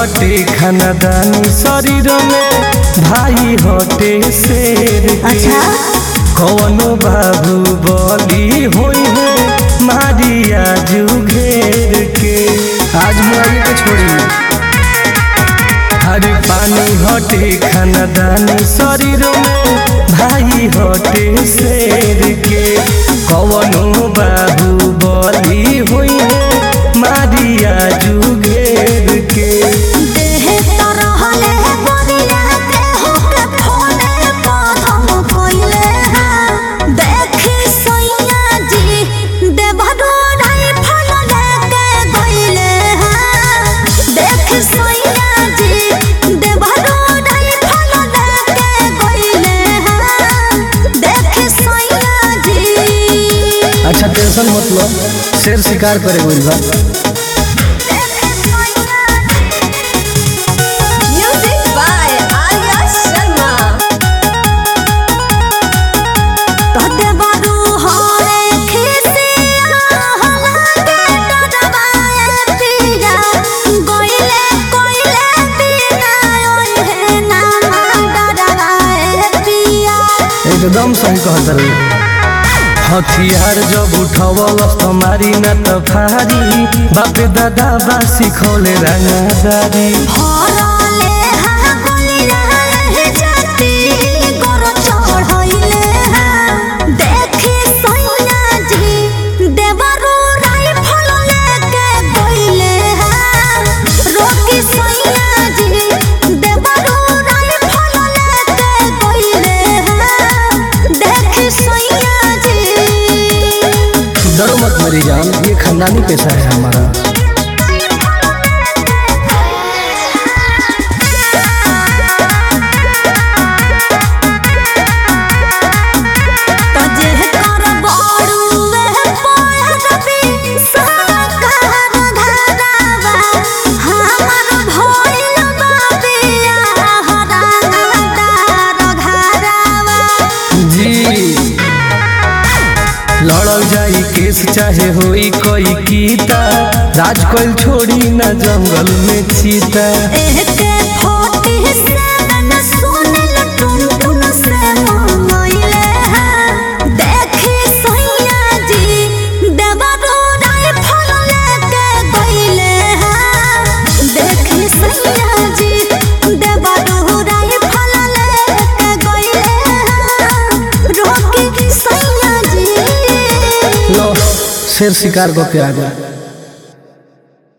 हटे खानदानी शरीर में भाई हटे शेर के अच्छा कौनो बाबू बली होई है मारिया जू घेर के आज मुआई के छोड़ी हरे पानी हटे खानदानी शरीर में भाई हटे शेर के कौनो बाबू बली होई है मारिया जू घेर के देह तरहले बरिया देह के फोने प्रथम कइले हैं देखी सैया जी देवरो राइफल लेके गइले हैं देख सैया जी देवरो राइफल लेके गइले हैं देख सैया जी अच्छा टेंशन मत लो शेर शिकार करे गइल बा Music by Arya Sharma. तोते बारू होरे खिसिया हलाके डरवाए पिया गोइले कोइले पिया ओए हे नामा डरवाए पिया एकदम सही कहत रही हथियार जब उठवलस तुम्हारी न त फारी बापे दादा बा सिखौले रंगदारी हरले हा गोलिया हे जाती गोर चढ़इले हा देखी सैया जी देवरो राइफल लेके गइले हा रोकी सैया जी देवरो राइफल लेके गइले हा देखी सैया जी डरो मत मेरी जान ये खानदानी पेशा है हमारा तजे कर बड़ुए पयरबी साकार धरावा हमर भइल बाबिया हरादार घरावा जी लड़ल जाई केस चाहे होई कोई कीता राज कोइल छोड़ी न जंगल में चीता एहके फोटी से न सुनल टुन टुन से मंगइले हैं देखी सैया जी देवरो राइफल लेके गइले हैं देखी सैया जी देवरो राइफल लेके गइले हैं रोकी सैया जी लो शेर शिकार को के आ गया